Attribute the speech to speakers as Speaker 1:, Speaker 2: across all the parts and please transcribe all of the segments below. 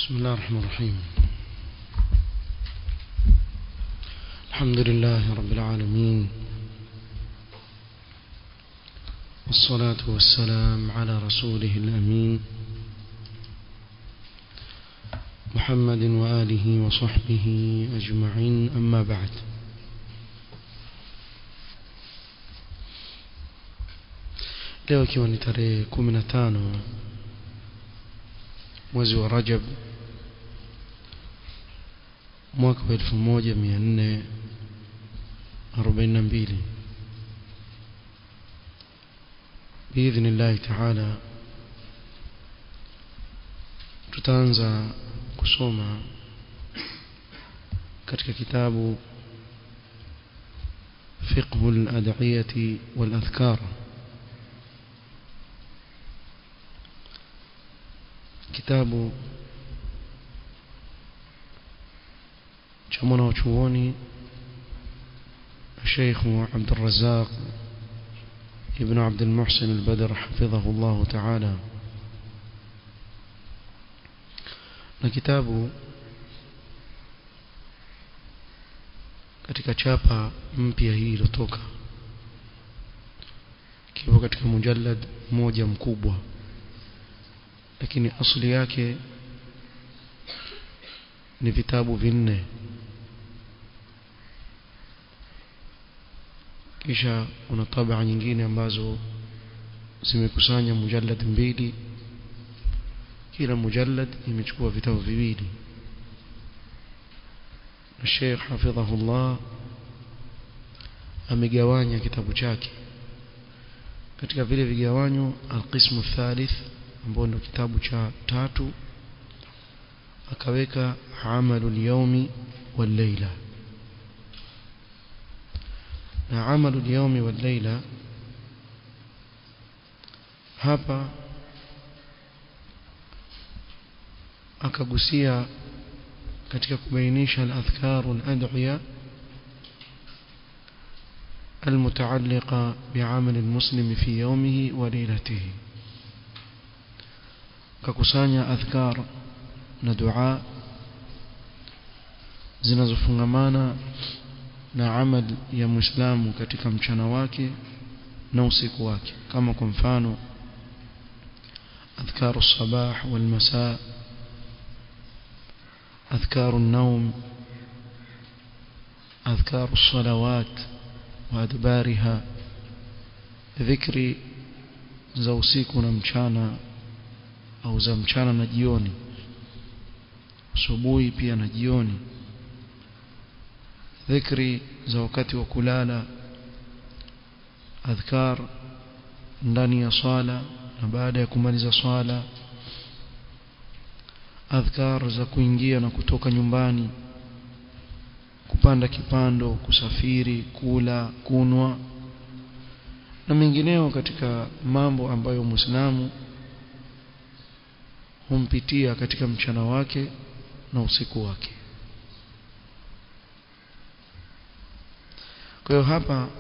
Speaker 1: بسم الله الرحمن الرحيم الحمد لله رب العالمين والصلاة والسلام على رسوله الأمين محمد وآله وصحبه أجمعين أما بعد leo ikiwa ni tarehe 15 mwezi wa Rajab mwaka wa 1442 باذن الله تعالى tutaanza kusoma katika kitabu فقه الأدعية والأذكار kitabu cha mwanachuoni الشيخ عبد الرزاق ابن عبد المحسن البدر حفظه الله تعالى na kitabu katika chapa mpya hii iliyotoka kipo katika mujallad moja mkubwa lakini asili yake ni vitabu vinne kisha kuna tabaa nyingine ambazo zimekusanya mujallad mbili kila mujallad imechukua vitabu viwili na Sheikh hafidhahullah amegawanya kitabu chake katika vile vigawanyo alqismu thalith ambao ndio kitabu cha tatu akaweka amalul yawmi wal layla na amalul yawmi wal layla hapa akagusia katika kubainisha al-adhkar wal-ad'iya المتعلقة بعمل المسلم في يومه وليلته kakusanya adhkar na dua zinazofungamana na amal ya muislamu katika mchana wake na usiku wake kama kwa mfano adhkaru sabah wal masaa adhkaru an-nawm adhkaru as-salawat wa adbariha dhikri za usiku na mchana au za mchana na jioni asubuhi pia na jioni dhikri za wakati wa kulala adhkar ndani ya swala na baada ya kumaliza swala adhkar za kuingia na kutoka nyumbani kupanda kipando kusafiri kula kunwa na mengineo katika mambo ambayo muislamu humpitia katika mchana wake na usiku wake kwa hiyo hapa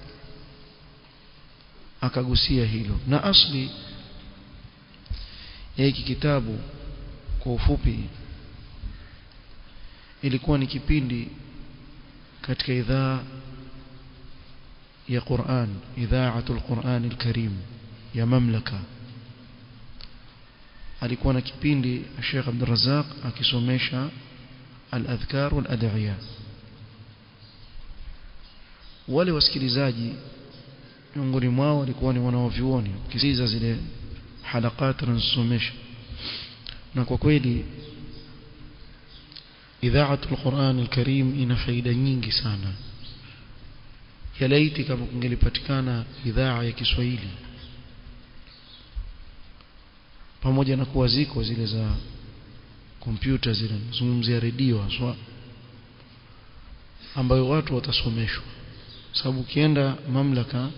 Speaker 1: akagusia hilo na asli ya hiki kitabu kwa ufupi ilikuwa ni kipindi katika idhaa ya Qur'an idhaatul Qur'an al-Karim ya mamlaka alikuwa na kipindi Sheikh Abdul Razzaq akisomesha al-adhkar wal-ad'iya wale wasikilizaji miongoni mwao walikuwa ni wanaovyuoni kisiza zile halakat anazosomesha na kwa kweli idhaatul Qur'an al-Karim ina faida nyingi sana yalaiti kama kungelipatikana idhaa ya Kiswahili pamoja na kuwa ziko zile za kompyuta zile zungumzia redio haswa ambayo watu watasomeshwa sababu ukienda mamlaka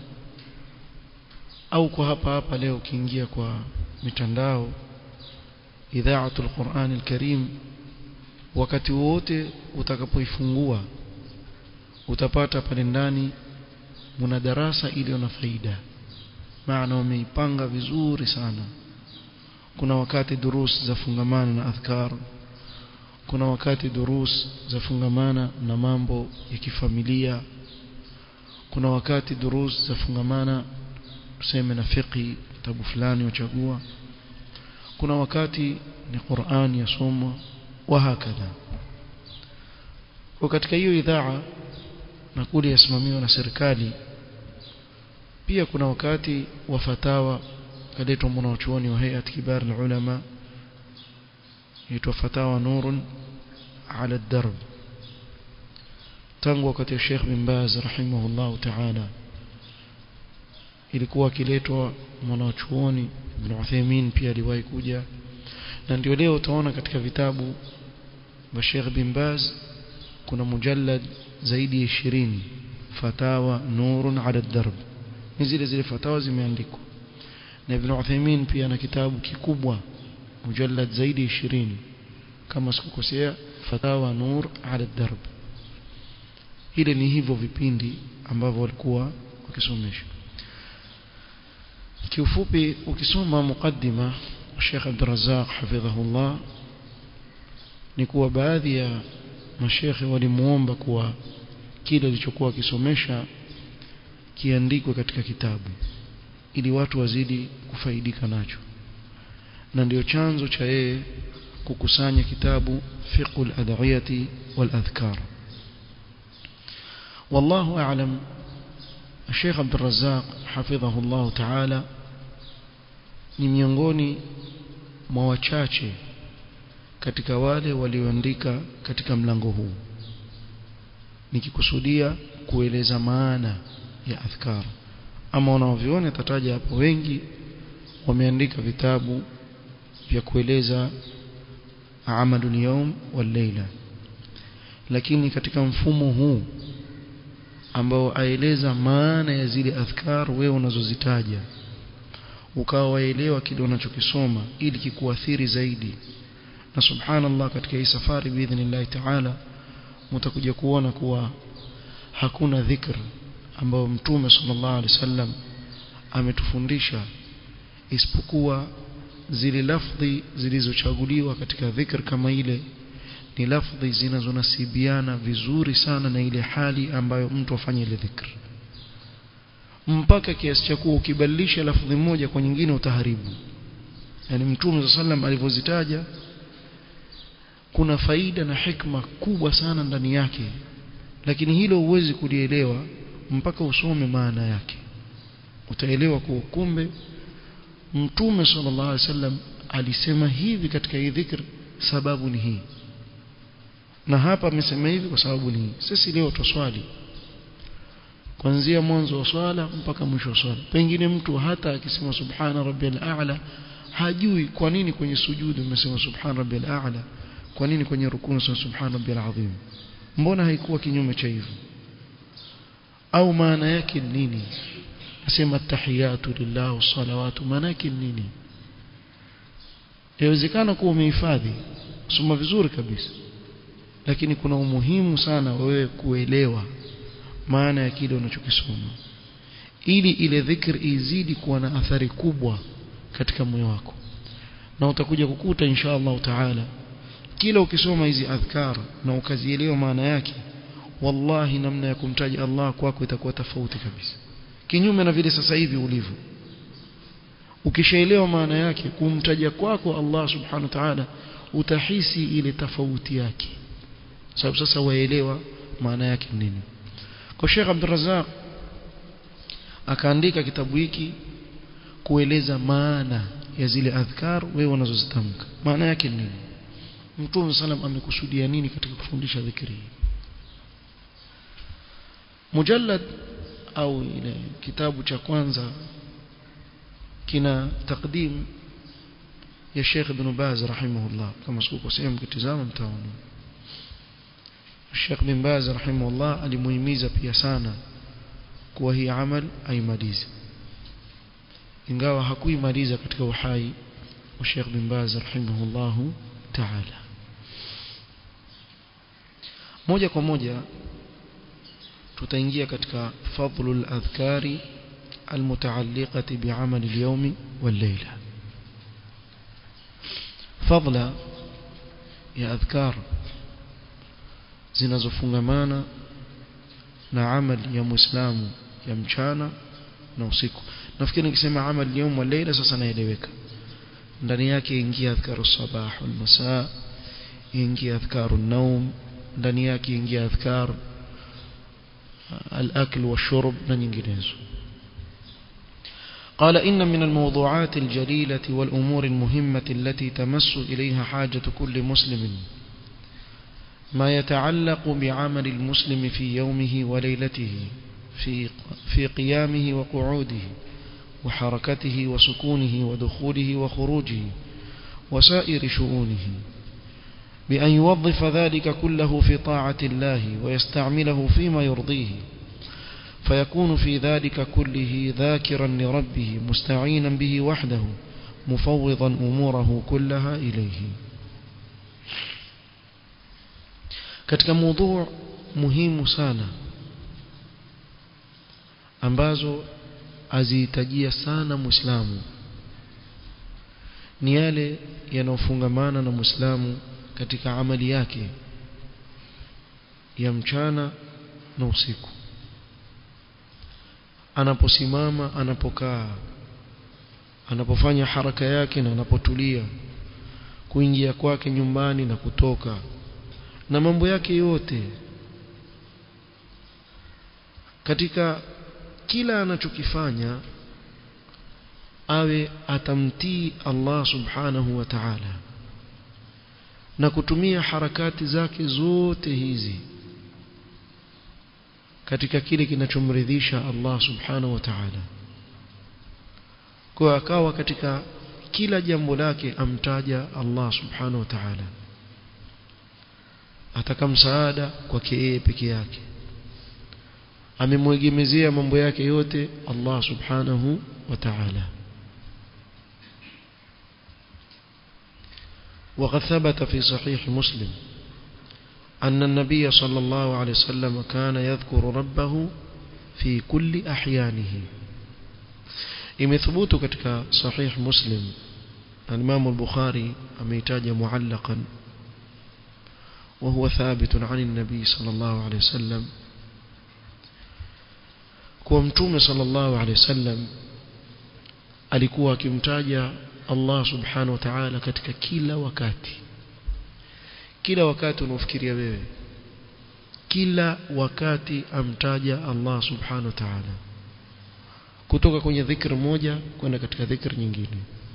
Speaker 1: au kwa hapa hapa leo ukiingia kwa mitandao idhaatul Qur'an al-Karim wakati wote utakapoifungua utapata pale ndani muna darasa iliyo na faida maana wameipanga vizuri sana kuna wakati durus za fungamana na adhkar kuna wakati durus zafungamana na mambo ya kifamilia kuna wakati durus zafungamana tuseme na fiqhi kitabu fulani uchagua kuna wakati ni Qur'an yasomwa wa hakadha kwa katika hiyo idhaa na kule yasimamiwa na serikali pia kuna wakati wa fatawa kaletwa mwanachuoni wa hayat kibar ulama yaitwa fatawa nurun ala darb tangu wakati wa Sheikh bin Baz rahimahullah ta'ala ilikuwa akiletwa mwanachuoni Ibn Uthaymeen pia aliwahi kuja na ndio leo utaona katika vitabu vya Sheikh bin Baz kuna mujallad zaidi ya 20 fatawa nurun ala darb ni zile zile fatawa zimeandikwa na Ibn Uthaymeen pia na kitabu kikubwa mujallad zaidi ya 20 kama sikukosea fatawa nur ala darb ile ni hivyo vipindi ambavyo walikuwa wakisomesha kiufupi ukisoma mukaddima Sheikh Abdul Razzaq hafidhahullah ni kuwa baadhi ya mashekhe walimuomba kuwa kile alichokuwa akisomesha kiandikwe katika kitabu ili watu wazidi kufaidika nacho na ndio chanzo cha yeye kukusanya kitabu fiqhul adhiyati wal adhkar والله أعلم الشيخ عبد الرزاق حفظه الله تعالى ni miongoni mwa wachache katika wale walioandika katika mlango huu nikikusudia kueleza maana ya adhkar ama wanaoviona tataja hapo wengi wameandika vitabu vya kueleza amalul yawm wal layla lakini katika mfumo huu ambao aeleza maana ya zile adhkar wewe unazozitaja ukawa waelewa kile unachokisoma ili kikuathiri zaidi na subhanallah katika hii safari biidhnillah taala mtakuja kuona kuwa hakuna dhikr ambao mtume sallallahu alaihi wasallam ametufundisha isipokuwa zile lafdhi zilizochaguliwa katika dhikr kama ile ni lafdhi zinazonasibiana vizuri sana na ile hali ambayo mtu afanye ile dhikr mpaka kiasi cha kuwa ukibadilisha lafdhi moja kwa nyingine utaharibu yani mtume sallam alivyozitaja kuna faida na hikma kubwa sana ndani yake lakini hilo huwezi kulielewa mpaka usome maana yake utaelewa kwa kumbe mtume sallallahu alaihi wasallam alisema hivi katika hii dhikr sababu ni hii na hapa amesema hivi kwa sababu ni hii sisi leo tuswali kuanzia mwanzo wa swala mpaka mwisho wa swala pengine mtu hata akisema subhana rabbiyal a'la hajui kwa nini kwenye sujudu umesema subhana rabbiyal a'la kwa nini kwenye rukuu unasema subhana rabbiyal azim mbona haikuwa kinyume cha hivyo au maana yake nini nasema tahiyatu lillah wassalawatu maana yake nini yawezekana kuwa umehifadhi soma vizuri kabisa lakini kuna umuhimu sana wewe kuelewa maana ya kile unachokisoma ili ile dhikr izidi kuwa na athari kubwa katika moyo wako na utakuja kukuta insha Allah taala kila ukisoma hizi adhkar na ukazielewa maana yake wallahi namna ya kumtaja Allah kwako itakuwa tofauti kabisa kinyume na vile sasa hivi ulivyo ukishaelewa maana yake kumtaja kwako Allah subhanahu wa ta'ala utahisi ile tofauti yake sababu sasa waelewa maana yake nini kwa Sheikh Abdul Razzaq akaandika kitabu hiki kueleza maana ya zile adhkar wewe unazozitamka maana yake nini Mtume sallam amekusudia nini katika kufundisha dhikri mujallad au ile kitabu cha kwanza kina takdim ya Sheikh Ibn Baz rahimahullah kama sikukosea mkitizama mtaona Sheikh bin Baz rahimahullah alimuhimiza pia sana kuwa hii amal aimalize ingawa hakuimaliza katika uhai wa Sheikh bin Baz rahimahullah ta'ala moja kwa moja tutaingia katika fadlul adhkari المتعلقة بعمل اليوم والليلة فضلا يا أذكار zinazofungamana na amali ya muislamu ya mchana na usiku nafikiri nikisema amali yaum wa leila sasa naeleweka ndani yake ingia adhkaru sabah wal masaa ingia adhkaru naum ndani yake ingia adhkar al-akl washurb na nyinginezo قال إن من الموضوعات الجليلة والأمور المهمة التي تمس إليها حاجة كل مسلم ما يتعلق بعمل المسلم في يومه وليلته في في قيامه وقعوده وحركته وسكونه ودخوله وخروجه وسائر شؤونه بأن يوظف ذلك كله في طاعة الله ويستعمله فيما يرضيه فيكون في ذلك كله ذاكرا لربه مستعينا به وحده مفوضا أموره كلها إليه katika mada muhimu sana ambazo azihitajia sana muislamu ni yale yanayofungamana na muislamu katika amali yake ya mchana na usiku anaposimama anapokaa anapofanya haraka yake na anapotulia kuingia kwake nyumbani na kutoka na mambo yake yote katika kila anachokifanya awe atamtii Allah subhanahu wa ta'ala na kutumia harakati zake zote hizi katika kile kinachomridhisha Allah subhanahu wa ta'ala kwa akawa katika kila jambo lake amtaja Allah subhanahu wa ta'ala ataka msaada kwake yeye peke yake amemwegemezea mambo yake yote Allah subhanahu wa ta'ala وقد ثبت في صحيح مسلم أن النبي صلى الله عليه وسلم كان يذكر ربه في كل أحيانه imethubut katika sahih muslim al-imam al-bukhari ameitaja muallaqan wa huwa thabit an an-nabi sallallahu alayhi wasallam kwa mtume sallallahu alayhi wasallam alikuwa akimtaja Allah subhanahu wa ta'ala katika kila wakati kila wakati unaofikiria wewe kila wakati amtaja Allah subhanahu wa ta'ala kutoka kwenye dhikr moja kwenda katika dhikr nyingine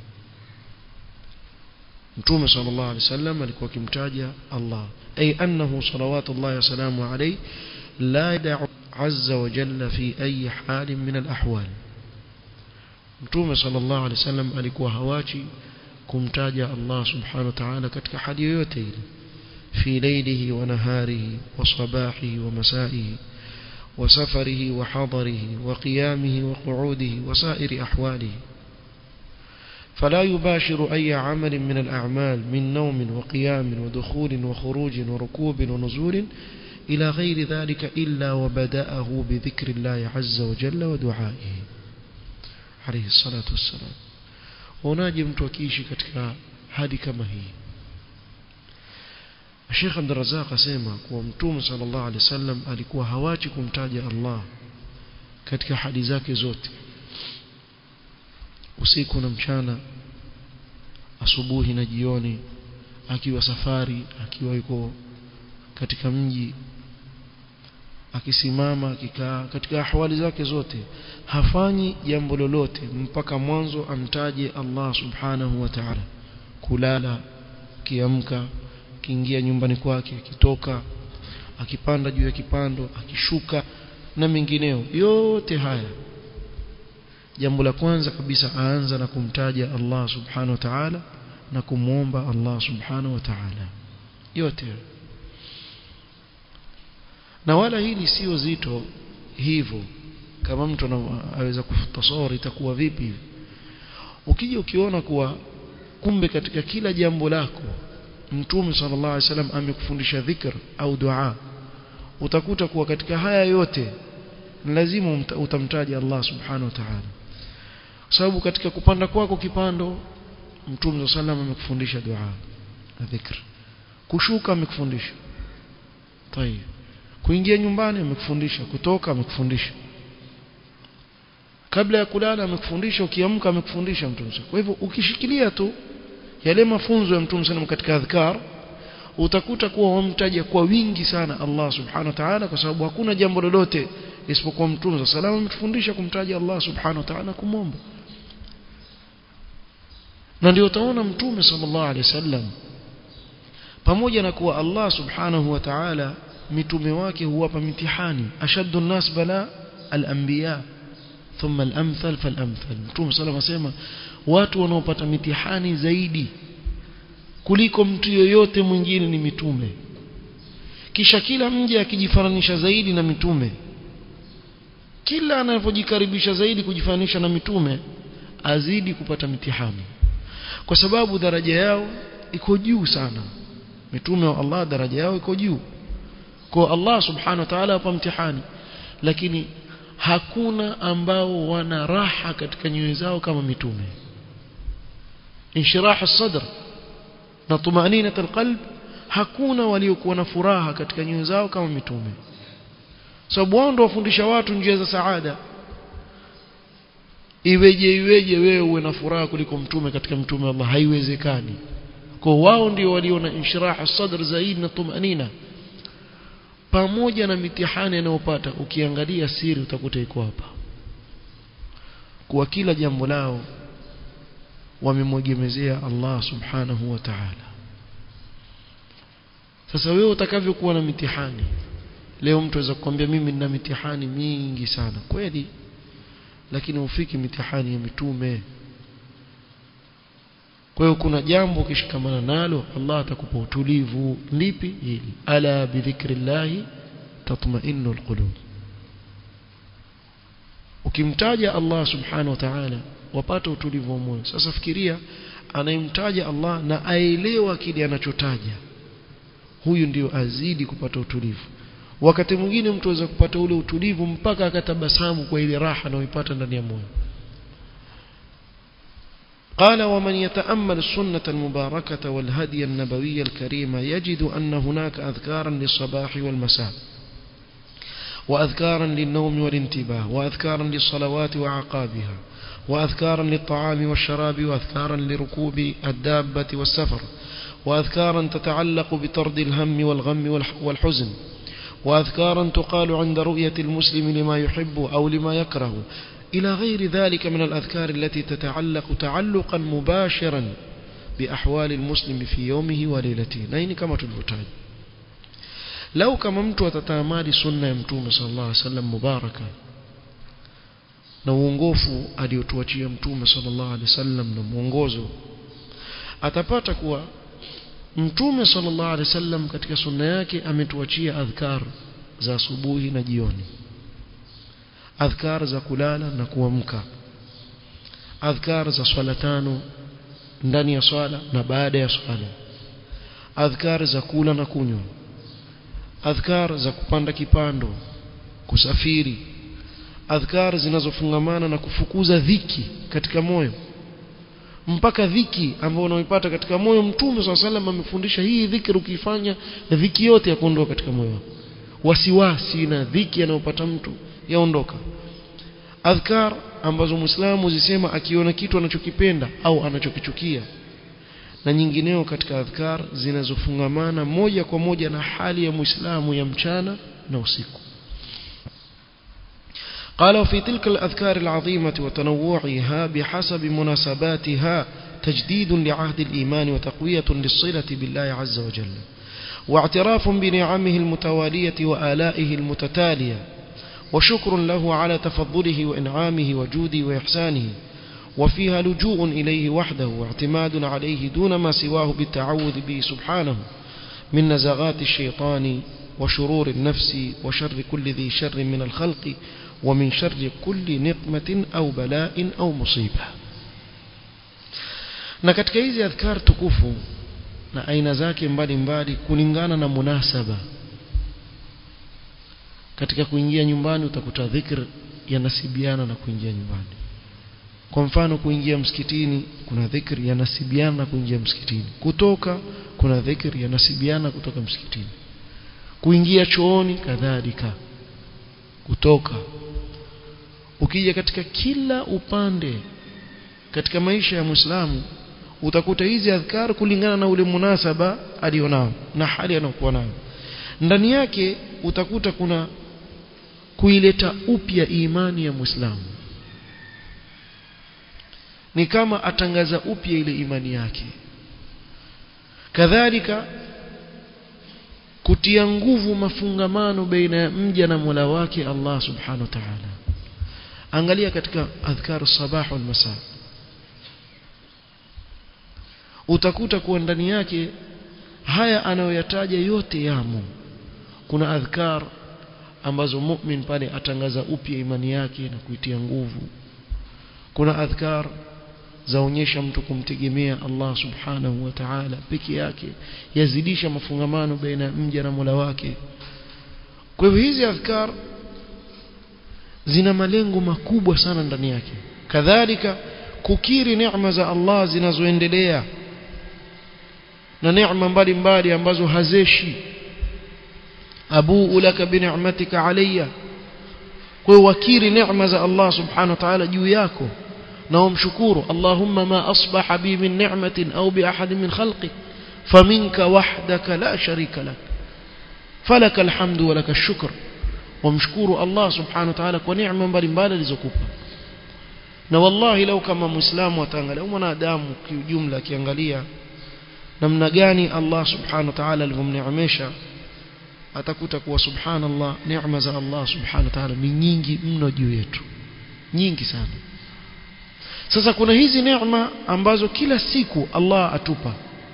Speaker 1: Mtume sallallahu alaihi wasallam alikuwa akimtaja Allah ay annahu salawatullahi wasalamu alayhi la yad'u azza wa jalla fi ayi halin min al-ahwal Mtume sallallahu alaihi wasallam alikuwa hawachi kumtaja Allah subhanahu wa ta'ala katika hali yoyote ile في ليله ونهاره وصباحه ومسائه وسفره وحضره وقيامه وقعوده وسائر أحواله فلا يباشر أي عمل من الأعمال من نوم وقيام ودخول وخروج وركوب ونزول إلى غير ذلك إلا وبدأه بذكر الله عز وجل ودعائه عليه الصلاة والسلام وناجم توكيشي كتك هذه كما هي Sheikh Abdul Razzaq asema kuwa Mtume sallallahu alaihi wasallam alikuwa hawachi kumtaja Allah katika hali zake zote usiku na mchana asubuhi na jioni akiwa safari akiwa yuko katika mji akisimama akikaa katika ahwali zake zote hafanyi jambo lolote mpaka mwanzo amtaje Allah subhanahu wa ta'ala kulala kiamka akiingia nyumbani kwake akitoka akipanda juu ya kipando akishuka na mengineo yote haya jambo la kwanza kabisa aanza na kumtaja Allah subhanahu wa ta'ala na kumwomba Allah subhanahu wa ta'ala yote na wala hili sio zito hivyo kama mtu anaweza kutasawari itakuwa vipi ukija ukiona kuwa kumbe katika kila jambo lako Mtume sallallahu alaihi wasallam amekufundisha dhikr au dua utakuta kuwa katika haya yote lazima utamtaja Allah subhanahu wa ta'ala sababu katika kupanda kwako kipando Mtume sallallahu amekufundisha dua na dhikr kushuka amekufundisha tayeb kuingia nyumbani amekufundisha kutoka amekufundisha kabla ya kulala amekufundisha ukiamka amekufundisha mtume kwa hivyo ukishikilia tu yale mafunzo ya mtume sana katika adhkar utakuta kuwa wamtaja kwa wingi sana Allah subhanahu wa ta'ala kwa sababu hakuna jambo lolote isipokuwa mtume sallallahu ametufundisha kumtaja Allah subhanahu wa ta'ala kumomba na ndio utaona mtume sallallahu alaihi wasallam pamoja na kuwa Allah subhanahu wa ta'ala mitume wake huwapa mitihani ashaddu an-nas bala al-anbiya thumma al-amthal fal-amthal mtume sallallahu asema watu wanaopata mitihani zaidi kuliko mtu yoyote mwingine ni mitume kisha kila mja akijifananisha zaidi na mitume kila anapojikaribisha zaidi kujifananisha na mitume azidi kupata mitihani kwa sababu daraja yao iko juu sana mitume wa Allah daraja yao iko juu kwa Allah subhanahu wa ta'ala hapa mtihani lakini hakuna ambao wana raha katika nyoyo zao kama mitume inshirah as-sadr na tumaninat alqalb hakuna waliokuwa na furaha katika nyoyo zao kama mitume sababu wao ndio wafundisha watu njia za saada iweje iweje wewe uwe na furaha kuliko mtume katika mtume Allah haiwezekani kwa wao ndio waliona inshirah as-sadr zaidi na tumanina pamoja na mitihani anayopata ukiangalia siri utakuta iko hapa kwa kila jambo lao wamemwegemezea Allah subhanahu wa ta'ala sasa wewe utakavyokuwa na mitihani leo mtu aweza kukwambia mimi nina mitihani mingi sana kweli lakini ufiki mitihani ya mitume kwa hiyo kuna jambo ukishikamana nalo Allah atakupa utulivu lipi hili ala bidhikrillah tatma'innu alqulub ukimtaja Allah subhanahu wa ta'ala wapata utulivu wa moyo sasa fikiria anayemtaja Allah na aelewa kile anachotaja huyu ndio azidi kupata utulivu wakati mwingine mtu aweza kupata ule utulivu mpaka akatabasamu kwa ile raha anayoipata ndani ya moyo قال ومن يتأمل السنة المباركة والهدي النبوي الكريم يجد أن هناك أذكارا للصباح والمساء وأذكارا للنوم والانتباه وأذكارا للصلوات وعقابها وأذكارا للطعام والشراب وأذكارا لركوب الدابة والسفر وأذكارا تتعلق بطرد الهم والغم والحزن وأذكارا تقال عند رؤية المسلم لما يحب أو لما يكره إلى غير ذلك من الأذكار التي تتعلق تعلقا مباشرا بأحوال المسلم في يومه وليلته نين كما تلفتاج لو كما mtu atatamadi sunna ya mtume sallallahu alaihi wasallam mubaraka na uongofu aliotuachia mtume sallallahu alaihi wasallam na mwongozo atapata kuwa mtume sallallahu alaihi wasallam katika sunna yake ametuachia adhkar za asubuhi na jioni adhkar za kulala na kuamka adhkar za swala tano ndani ya swala na baada ya swala adhkar za kula na kunywa adhkar za kupanda kipando kusafiri adhkar zinazofungamana na kufukuza dhiki katika moyo mpaka dhiki ambayo unaoipata katika moyo mtume swalla sallam amefundisha hii dhikri ukifanya dhiki yote ya kuondoka katika moyo wasiwasi na dhiki anayopata mtu yaondoka adhkar ambazo muislamu zisema akiona kitu anachokipenda au anachokichukia na nyingineo katika adhkar zinazofungamana moja kwa moja na hali ya muislamu ya mchana na usiku قال وفي تلك الأذكار العظيمة وتنوعها بحسب مناسباتها تجديد لعهد الإيمان وتقوية للصلة بالله عز وجل واعتراف بنعمه المتوالية وآلائه المتتالية وشكر له على تفضله وإنعامه وجوده وإحسانه وفيها لجوء إليه وحده واعتماد عليه دون ما سواه بالتعوذ به سبحانه من نزغات الشيطان وشرور النفس وشر كل ذي شر من الخلق ومن شر كل نقمة أو بلاء أو مصيبة na katika hizi adhkar tukufu na aina zake mbalimbali kulingana na munasaba katika kuingia nyumbani utakuta dhikr yanasibiana na kuingia nyumbani kwa mfano kuingia msikitini kuna dhikr yanasibiana na kuingia msikitini kutoka kuna dhikr yanasibiana kutoka msikitini kuingia chooni kadhalika kutoka ukija katika kila upande katika maisha ya Muislamu utakuta hizi adhkar kulingana na ule munasaba alionao na hali anayokuwa nayo ndani yake utakuta kuna kuileta upya imani ya Muislamu ni kama atangaza upya ile imani yake kadhalika kutia nguvu mafungamano baina ya mja na Mola wake Allah subhanahu wa ta'ala angalia katika adhkaru sabah wal masa utakuta kuwa ndani yake haya anayoyataja yote yamo kuna adhkar ambazo mu'min pale atangaza upya imani yake na kuitia nguvu kuna adhkar zaonyesha mtu kumtegemea Allah subhanahu wa ta'ala peke yake yazidisha mafungamano baina ya mja na Mola wake kwa hivyo hizi adhkar zina malengo makubwa sana ndani yake kadhalika kukiri neema za Allah zinazoendelea na neema mbalimbali ambazo hazeshi abuu laka bi ni'matika alayya kwa wakiri neema za Allah subhanahu wa ta'ala juu yako na umshukuru Allahumma ma asbaha bi min ni'matin au bi ahadin min khalqik faminka wahdaka la sharika lak falaka alhamdu wa laka ash-shukr wamshukuru Allah subhanahu wa ta'ala kwa neema mbalimbali alizokupa na wallahi lau kama muislamu ataangalia au mwanadamu kiujumla akiangalia namna gani Allah subhanahu wa ta'ala alivyomneemesha atakuta kuwa subhanallah neema za Allah subhanahu wa ta'ala ni nyingi mno juu yetu nyingi sana sasa kuna hizi neema ambazo kila siku Allah atupa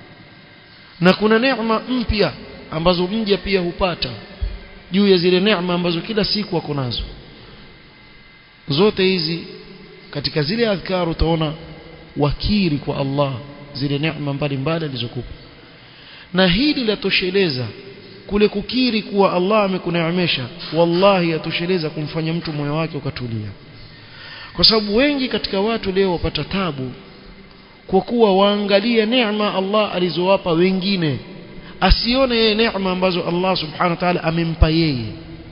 Speaker 1: na kuna neema mpya ambazo mja pia hupata juu ya zile neema ambazo kila siku wako nazo zote hizi katika zile adhkar utaona wakiri kwa Allah zile neema mbalimbali alizokupa na hili latosheleza kule kukiri kuwa Allah amekuneemesha wallahi yatosheleza kumfanya mtu moyo wake ukatulia kwa sababu wengi katika watu leo wapata tabu kwa kuwa waangalia neema Allah alizowapa wengine asione yeye neema ambazo Allah subhanahu wa ta'ala amempa yeye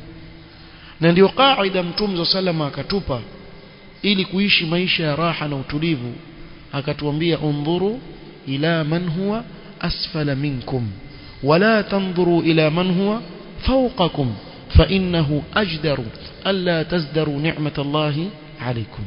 Speaker 1: na ndio kaida mtume sallama akatupa ili kuishi maisha ya raha na utulivu akatuambia undhuru ila man huwa asfala minkum wala tanzuru ila man huwa fawqakum fa innahu ajdaru alla tazdaru ni'matallahi alaykum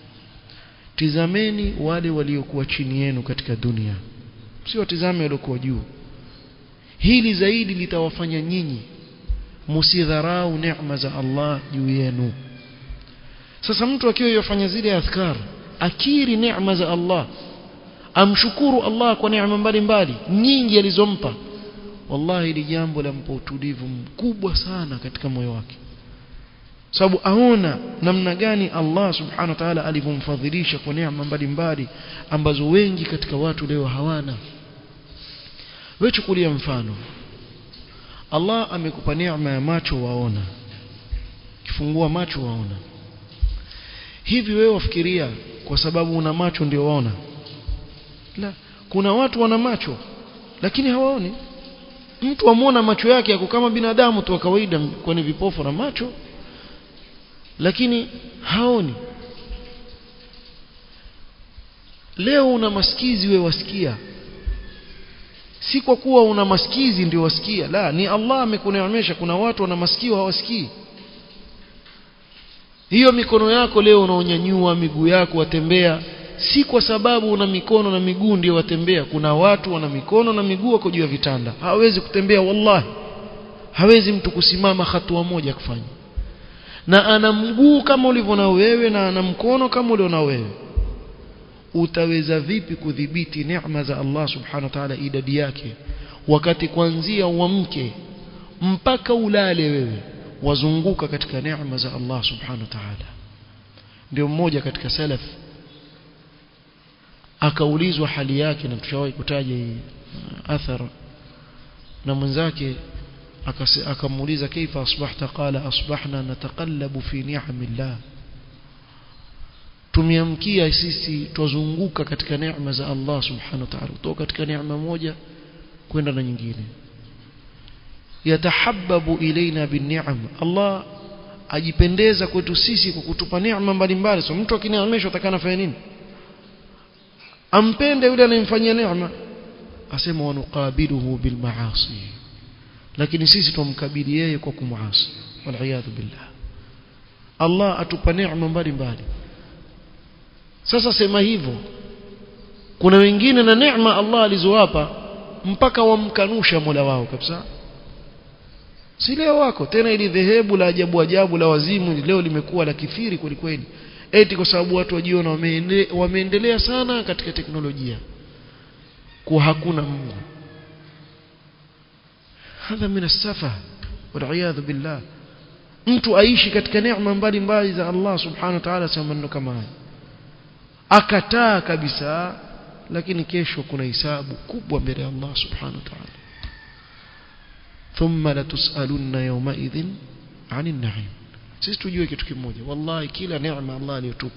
Speaker 1: tizameni wale waliokuwa chini yenu katika dunia sio tizame waliokuwa juu hili zaidi litawafanya nyinyi musidharau neema za Allah juu yenu sasa mtu akiwa yafanya zile adhkar akiri neema za Allah amshukuru Allah kwa neema mbalimbali nyingi alizompa wallahi hili jambo lampa utulivu mkubwa sana katika moyo wake sababu aona namna gani Allah subhanahu wa ta'ala alivyomfadhilisha kwa neema mbalimbali ambazo wengi katika watu leo hawana wewe chukulia mfano Allah amekupa neema ya macho waona kifungua macho waona hivi wewe wafikiria kwa sababu una macho ndio waona la kuna watu wana macho lakini hawaoni mtu amuona macho yake yako kama binadamu tu wa kawaida kwani vipofu na macho lakini haoni leo una masikizi we wasikia si kwa kuwa una masikizi ndio wasikia la ni Allah amekuneemesha kuna watu wana masikio hawasikii hiyo mikono yako leo unaonyanyua miguu yako watembea si kwa sababu una mikono na miguu ndio watembea kuna watu wana mikono na miguu wako juu ya vitanda hawezi kutembea wallahi hawezi mtu kusimama hatua moja kufanya na ana mguu kama ulivyo na wewe na ana mkono kama ulio na wewe utaweza vipi kudhibiti neema za Allah subhanahu wa ta'ala idadi yake wakati kuanzia uamke mpaka ulale wewe wazunguka katika neema za Allah subhanahu wa ta'ala ndio mmoja katika salaf akaulizwa hali yake na tushawahi kutaja hii athara na mwenzake akamuuliza kaifa asbahta qala asbahna nataqallabu fi ni'amillah tumeamkia sisi twazunguka katika neema za Allah subhanahu wa ta'ala kutoka katika neema moja kwenda na nyingine yatahabbabu ilaina binni'am Allah ajipendeza kwetu sisi kwa kutupa neema mbalimbali so mtu akineemeshwa atakana fanya nini ampende yule anayemfanyia neema asema wanuqabiluhu bilmaasi lakini sisi tumkabili yeye kwa kumuasi waliyadhu billah Allah atupa neema mbalimbali sasa sema hivyo kuna wengine na neema Allah alizowapa mpaka wamkanusha Mola wao kabisa si leo wako tena ili dhehebu la ajabu ajabu la wazimu leo limekuwa la kithiri kweli kweli eti kwa sababu watu wajiona wameende, wameendelea sana katika teknolojia kuwa hakuna Mungu hadha min as-safa wal billah mtu aishi katika neema mbalimbali za Allah subhanahu wa ta'ala sema maneno kama haya akataa kabisa lakini kesho kuna hisabu kubwa mbele ya Allah subhanahu wa ta'ala thumma latusalunna yawmaidhin 'anil na'im sisi tujue kitu kimoja wallahi kila neema Allah aliyotupa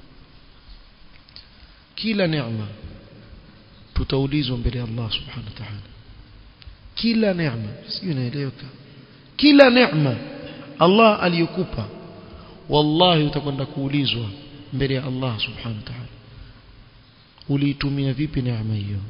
Speaker 1: kila neema tutaulizwa mbele ya Allah subhanahu wa ta'ala kila neema sijui inaeleweka kila neema Allah aliyokupa wallahi utakwenda kuulizwa mbele ya Allah subhanahu wa ta'ala uliitumia vipi neema hiyo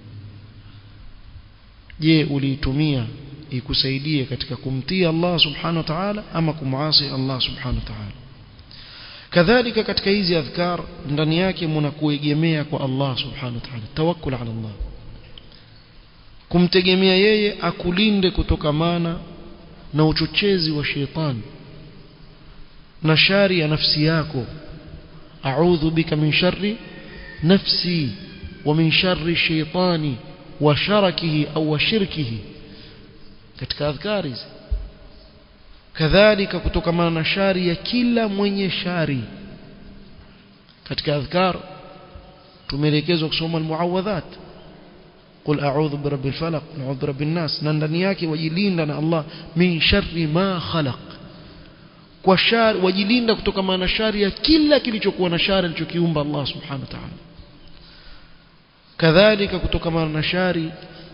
Speaker 1: je uliitumia ikusaidie katika kumtii Allah subhanahu wa ta'ala ama kumuasi Allah subhanahu wa ta'ala kadhalika katika hizi adhkar ndani yake mna kuegemea kwa Allah subhanahu wa ta'ala tawakkul ala Allah kumtegemea yeye akulinde kutokamana na uchochezi wa sheitani na shari ya nafsi yako a'udhu bika min sharri nafsi wa min sharri shaitani wa sharakihi au wa shirkihi katika adhkari kadhalika kutokamana na shari ya kila mwenye shari katika adhkar tumeelekezwa kusoma almuawadhat قل أعوذ برب الفلق أعوذ برب الناس نندني yake wajilinda na Allah min sharri ma khalaq kwa shari wajilinda kutokana na shari ya kila kilichokuwa na shari alichokiumba Allah subhanahu wa ta'ala kadhalika kutokana na shari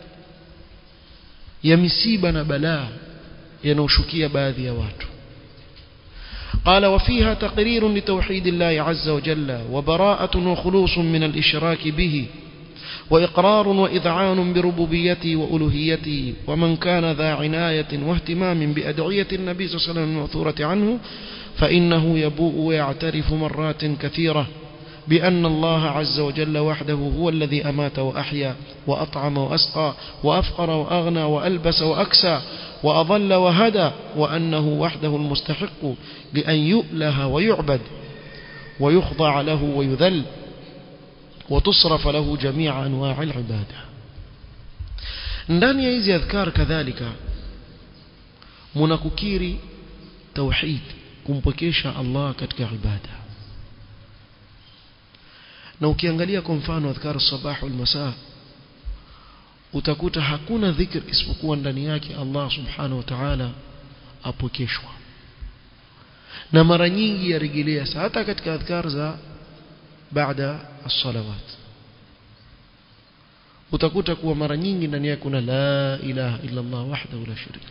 Speaker 1: ya misiba na balaa yanayoshukia baadhi ya watu قال وفيها تقرير لتوحيد الله عز وجل وبراءة وخلوص من الإشراك به وإقرار وإذعان بربوبيته وألوهيته ومن كان ذا عناية واهتمام بأدعية النبي صلى الله عليه وسلم المأثورة عنه فإنه يبوء ويعترف مرات كثيرة بأن الله عز وجل وحده هو الذي أمات وأحيا وأطعم وأسقى وأفقر وأغنى وألبس وأكسى وأضل وهدى وأنه وحده المستحق لأن يؤله ويعبد ويخضع له ويذل وتصرف له جميع أنواع العبادة ndani ya hizi adhkar kadhalika mnakukiri tauhid kumpokesha Allah katika ibada na ukiangalia kwa mfano adhkar sabah wal masaa utakuta hakuna dhikr isipokuwa ndani yake Allah subhanahu wa ta'ala apokeshwa na mara nyingi yarejelea hata katika adhkar za baada as-salawat utakuta kuwa mara nyingi ndani yake kuna la ilaha illa Allah wahdahu la sharika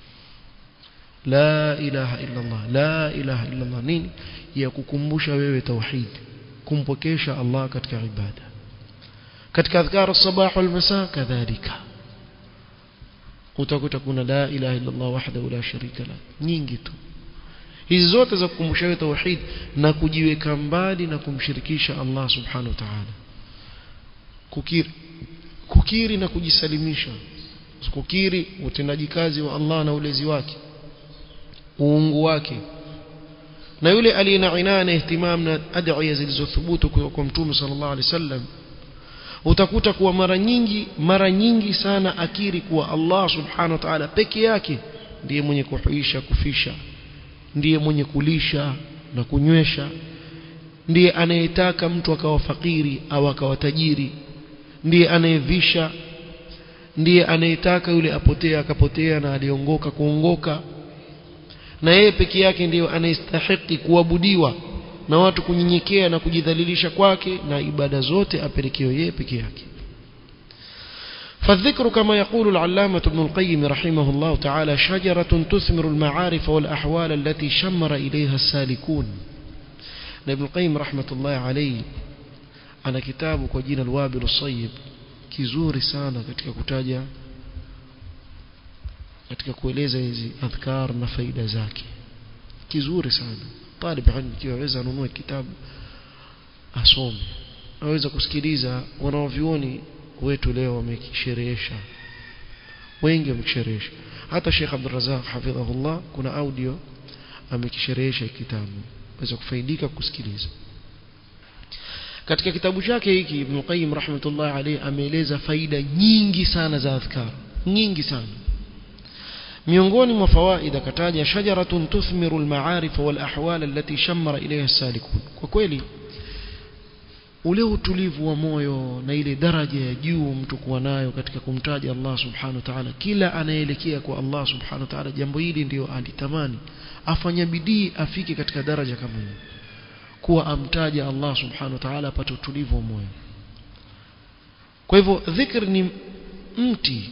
Speaker 1: la ilaha illa Allah la ilaha illa Allah nini ya kukumbusha wewe tauhid kumpokesha Allah katika ibada katika adhkar as-sabah wal masa kadhalika utakuta kuna la ilaha illa Allah wahdahu la sharika la nyingi tu hizi zote za kukumbusha wewe tauhid na kujiweka mbali na kumshirikisha Allah subhanahu wa ta'ala kukiri kukiri na kujisalimisha kukiri utendaji kazi wa Allah na ulezi wake uungu wake na yule aliye na inaya na ihtimam na adhiya zilizothubutu kwa mtume sallallahu alaihi wasallam utakuta kuwa mara nyingi mara nyingi sana akiri kuwa Allah subhanahu wa ta'ala peke yake ndiye mwenye kuhuisha kufisha ndiye mwenye kulisha na kunywesha ndiye anayetaka mtu akawa fakiri au akawa tajiri ndiye anayevisha ndiye anayetaka yule apotea akapotea na aliongoka kuongoka na yeye peke yake ndiyo anayestahiki kuabudiwa na watu kunyenyekea na kujidhalilisha kwake na ibada zote apelekewe yeye peke yake فالذكر كما يقول العلامة ابن القيم رحمه الله تعالى شجرة تثمر المعارف والأحوال التي شمر إليها السالكون ابن القيم رحمة الله عليه ana kitabu kwa jina Alwabil Sayyib kizuri sana katika kutaja katika kueleza hizi adhkar na faida zake kizuri sana talib ilmu kiweza anunue kitabu asome aweza kusikiliza wanaovioni wetu leo wamekisherehesha wengi wamekisherehesha hata Sheikh Abdul Razak hafidhahullah kuna audio amekisherehesha kitabu waweza kufaidika kusikiliza katika kitabu chake hiki Ibn Qayyim rahmatullah alayhi ameeleza faida nyingi sana za adhkar nyingi sana miongoni mwa fawaida kataja shajaratun tuthmiru almaarif wal ahwal allati shammara ilayha as-salikun kwa kweli ule utulivu wa moyo na ile daraja ya juu mtu kuwa nayo katika kumtaja Allah subhanahu wa ta'ala kila anaelekea kwa Allah subhanahu wa ta'ala jambo hili ndio alitamani afanya bidii afike katika daraja kama hiyo kuwa amtaja Allah subhanahu wa ta'ala apate utulivu wa moyo kwa hivyo dhikr ni mti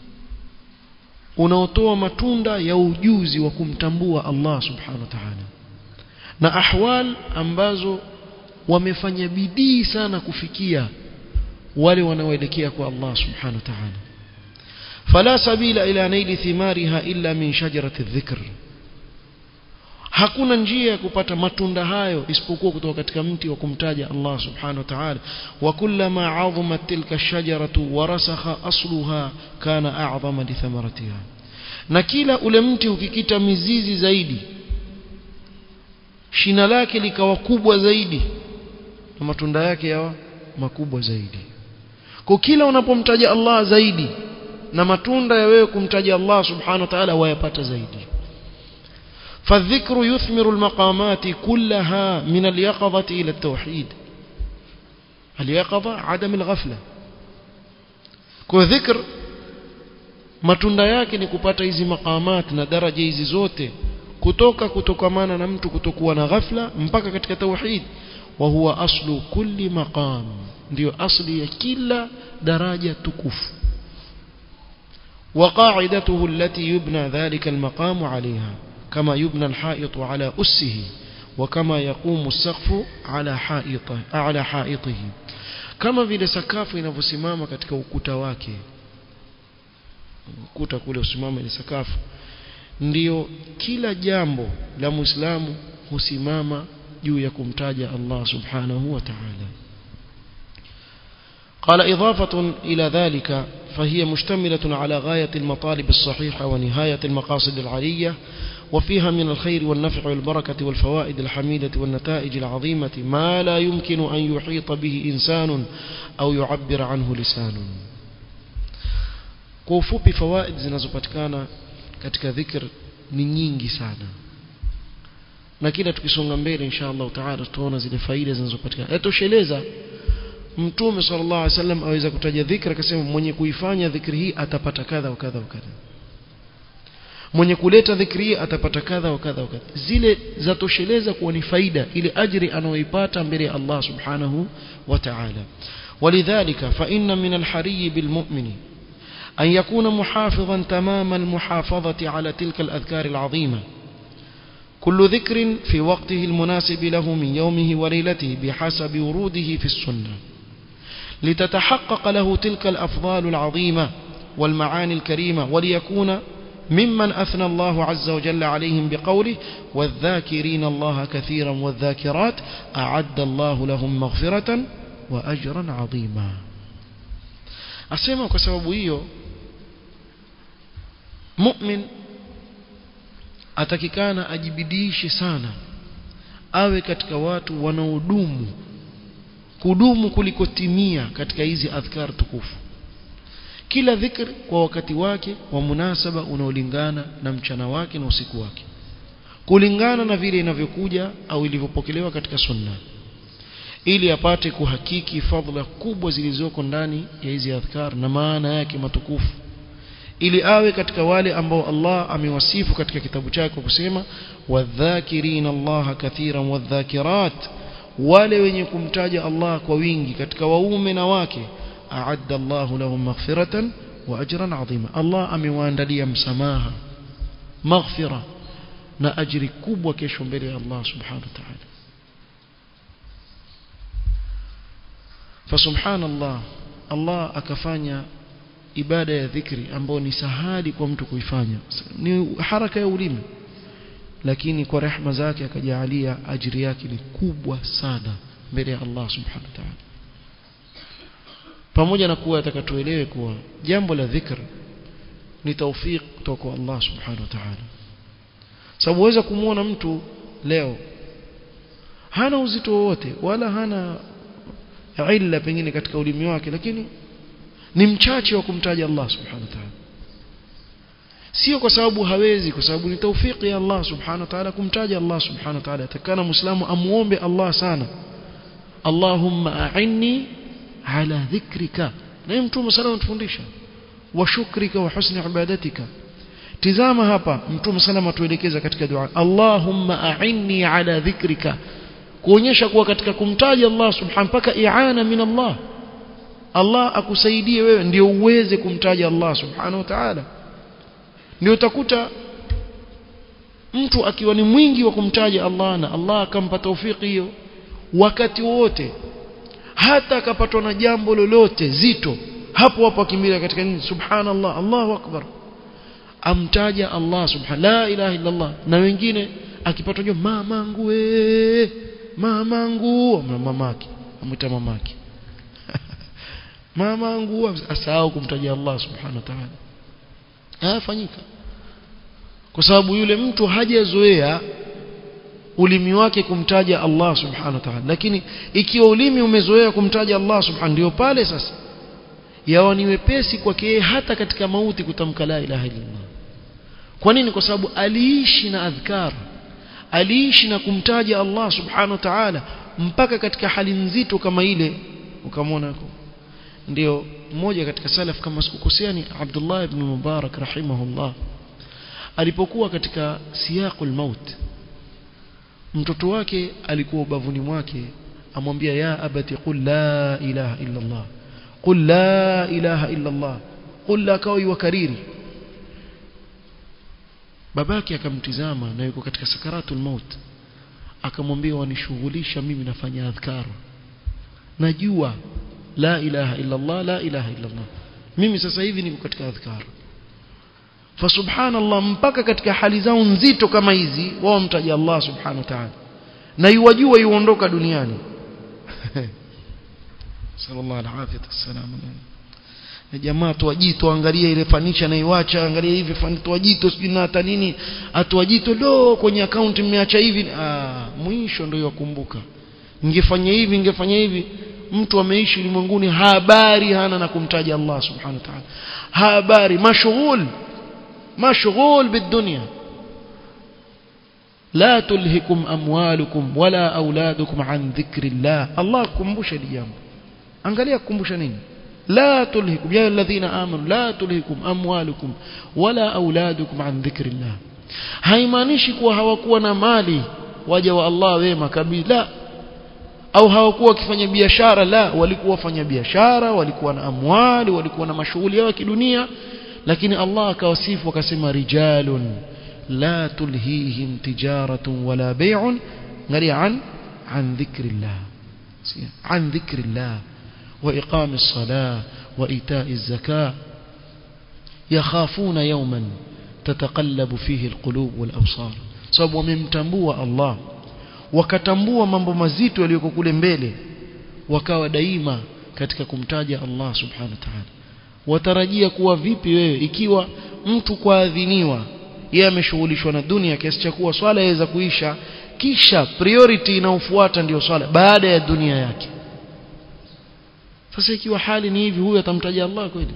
Speaker 1: unaotoa matunda ya ujuzi wa kumtambua Allah subhanahu wa ta'ala na ahwal ambazo wamefanya bidii sana kufikia wale wanaoelekea kwa Allah subhanahu wa ta'ala fala sabila ila naili thimariha illa min shajarati dhikr hakuna njia ya kupata matunda hayo isipokuwa kutoka katika mti wa kumtaja Allah subhanahu wa ta'ala wa kullama 'azamat tilka ash-shajaratu wa rasakha asluha kana a'zama li thamaratiha na kila ule mti ukikita mizizi zaidi shina lake likawa kubwa zaidi na matunda yake yawa makubwa zaidi kwa kila unapomtaja Allah zaidi na matunda ya wewe kumtaja Allah subhanahu wa ta'ala wayapata zaidi فالذكر يثمر المقامات كلها من اليقظة إلى التوحيد اليقظة عدم الغفلة كذكر matunda yake ni kupata hizi maqamat na daraja hizi zote kutoka kutokamana na mtu kutokuwa na ghafla mpaka katika tauhid wa huwa aslu kulli maqam ndio asli ya kila daraja tukufu wa qa'idatuhu allati yubna dhalika almaqam 'alayha كما يبنى الحائط على أسه وكما يقوم السقف على حائطه على حائطه كما vile sakafu inavyosimama katika ukuta wake ukuta kule usimama ile sakafu ndio kila jambo la muislamu husimama juu ya kumtaja Allah subhanahu wa ta'ala قال إضافة إلى ذلك فهي مشتملة على غاية المطالب الصحيحة ونهاية المقاصد العلية وفيها من الخير والنفع والبركة والفوائد الحميدة والنتائج العظيمة ما لا يمكن أن يحيط به إنسان أو يعبر عنه لسان كوفوبي فوائد zinazopatikana katika dhikr ni nyingi sana na kila tukisonga mbele insha Allah taala tutaona zile faida zinazopatikana yatosheleza mtume sallallahu alaihi wasallam aweza kutaja dhikra akasema mwenye kuifanya dhikri hii atapata kadha wa kadha wa kadha mwenye kuleta dhikri hii atapata kadha wa kadha wa kadha zile zatosheleza kuwa ni faida ile ajri anayoipata mbele ya Allah subhanahu wa ta'ala ولذلك فإن من الحري بالمؤمن أن يكون محافظا تمام المحافظة على تلك الأذكار العظيمة كل ذكر في وقته المناسب له من يومه وليلته بحسب وروده في السنة لتتحقق له تلك الأفضال العظيمة والمعاني الكريمة وليكون ممن أثنى الله عز وجل عليهم بقوله والذاكرين الله كثيرا والذاكرات أعد الله لهم مغفرة وأجرا عظيما أسمع كسبب hiyo mu'min atakikana ajibidishe sana awe katika watu wanaodumu kudumu kuliko timia katika hizi adhkar tukufu kila dhikr kwa wakati wake wa munasaba unaolingana na mchana wake na usiku wake kulingana na vile inavyokuja au ilivyopokelewa katika sunna ili apate kuhakiki fadhila kubwa zilizoko ndani ya hizi adhkar na maana yake matukufu ili awe katika wale ambao Allah amewasifu katika kitabu chake kusema wadhakirina Allah kathiran wadhakirat wale wenye kumtaja Allah kwa wingi katika waume na wake a'adda Allah lahum maghfiratan وأجرا عظيما الله أمواندلي مسماها مغفرة na ajiri kubwa kesho mbele ya Allah subhanahu wa ta'ala fasubhanallah Allah akafanya ibada ya dhikri ambayo ni sahali kwa mtu kuifanya ni haraka ya ulimi lakini kwa rehma zake akajalia ajiri yake ni kubwa sana mbele ya Allah subhanahu wa ta'ala pamoja na kuwa atakatuelewe kuwa jambo la dhikr ni tawfik kutoka kwa Allah subhanahu wa ta'ala sababu waweza kumuona mtu leo hana uzito wowote wala hana illa pengine katika ulimi wake lakini ni mchache wa kumtaja Allah subhanahu wa ta'ala sio kwa sababu hawezi kwa sababu ni taufiki ya Allah subhanahu wa ta'ala kumtaja Allah subhanahu wa ta'ala atakana muislamu amuombe Allah sana Allahumma a'inni ala dhikrika na mtume sana anatufundisha wa shukrika wa husni ibadatika tizama hapa mtume sana atuelekeza katika dua Allahumma a'inni ala dhikrika kuonyesha kuwa katika kumtaja Allah subhanahu mpaka i'ana min Allah Allah akusaidie wewe ndio uweze kumtaja Allah subhanahu wa ta'ala ndio utakuta mtu akiwa ni mwingi wa kumtaja Allah na Allah akampa taufiki hiyo wakati wote hata akapatwa na jambo lolote zito hapo hapo akimbilia katika nini subhanallah Allahu akbar amtaja Allah subhanahu la ilaha illa Allah na wengine akipatwa jambo mamangu we mamangu mamake amwita mamake mamangu asahau kumtaja Allah subhanahu wa ta'ala hayafanyika kwa sababu yule mtu hajazoea ulimi wake kumtaja Allah subhanahu wa ta'ala lakini ikiwa ulimi umezoea kumtaja Allah subhanahu ndio pale sasa yawa ni wepesi kwake hata katika mauti kutamka la ilaha illallah kwa nini kwa sababu aliishi na adhkar aliishi na kumtaja Allah subhanahu wa ta'ala mpaka katika hali nzito kama ile ukamwona ndio mmoja katika salaf kama sikukosea ni Abdullah ibn Mubarak rahimahullah alipokuwa katika siyaqul maut mtoto wake alikuwa ubavuni mwake amwambia ya abati qul la ilaha illa Allah qul la ilaha illa Allah qul la kawi wa kariri babake akamtizama na yuko katika sakaratul maut akamwambia wanishughulisha mimi nafanya adhkar najua la ilaha illa Allah la ilaha illa Allah mimi sasa hivi niko katika adhkar fa subhanallah mpaka katika hali zao nzito kama hizi wao mtaja Allah subhanahu wa ta'ala na yuwajua yuondoka duniani sallallahu alaihi wasallam na jamaa tuwajito angalia ile fanicha naiwacha angalia hivi fani tuwajito sijui na hata nini atuwajito do kwenye account mmeacha hivi ah mwisho ndio yakumbuka ningefanya hivi ningefanya hivi mtu ameishi ulimwenguni habari hana na kumtaja Allah subhanahu wa ta'ala habari mashghul mashghul bidunya la tulhikum amwalukum wala auladukum an dhikri Allah Allah kukumbusha jambo angalia kukumbusha nini لا تلهكم يا الذين آمنوا لا تلهكم أموالكم ولا أولادكم عن ذكر الله haimaanishi kuwa hawakuwa na mali waja wa Allah wema kabisa la au hawakuwa wakifanya biashara la walikuwa wafanya biashara walikuwa na amwali walikuwa na mashughuli yao ya kidunia lakini Allah akawasifu akasema rijalun la tulhihim tijaratun wala bay'un ngari an an dhikrillah an dhikrillah وإقام الصلاة وإيتاء الزكاة يخافون يوما تتقلب فيه القلوب والأبصار sababu wamemtambua Allah wakatambua mambo mazito yaliyoko kule mbele wakawa daima katika kumtaja Allah subhanahu wa ta'ala watarajia kuwa vipi wewe ikiwa mtu kwaadhiniwa yeye ameshughulishwa na dunia kiasi cha kuwa swala yaweza kuisha kisha priority inayofuata ndiyo swala baada ya dunia yake sasa ikiwa hali ni hivi huyu atamtaja Allah kweli